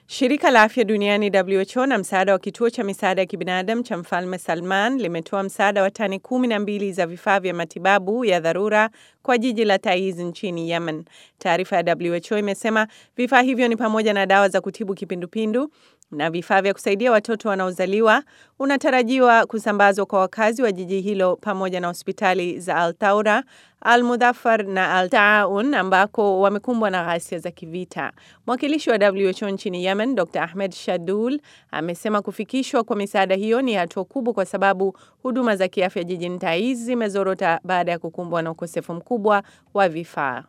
Shirika la Afya Duniani WHO na msaada wa kituo cha misaada ya kibinadamu cha Mfalme Salman limetoa msaada wa tani kumi na mbili za vifaa vya matibabu ya dharura kwa jiji la Taiz nchini Yemen. Taarifa ya WHO imesema vifaa hivyo ni pamoja na dawa za kutibu kipindupindu na vifaa vya kusaidia watoto wanaozaliwa, unatarajiwa kusambazwa kwa wakazi wa jiji hilo pamoja na hospitali za Al Taura, Al Mudhafar na Al Taaun ambako wamekumbwa na ghasia za kivita. Mwakilishi wa WHO nchini Yemen, Dr. Ahmed Shadul, amesema kufikishwa kwa misaada hiyo ni hatua kubwa kwa sababu huduma za kiafya jijini Taiz zimezorota baada ya kukumbwa na ukosefu mkubwa wa vifaa.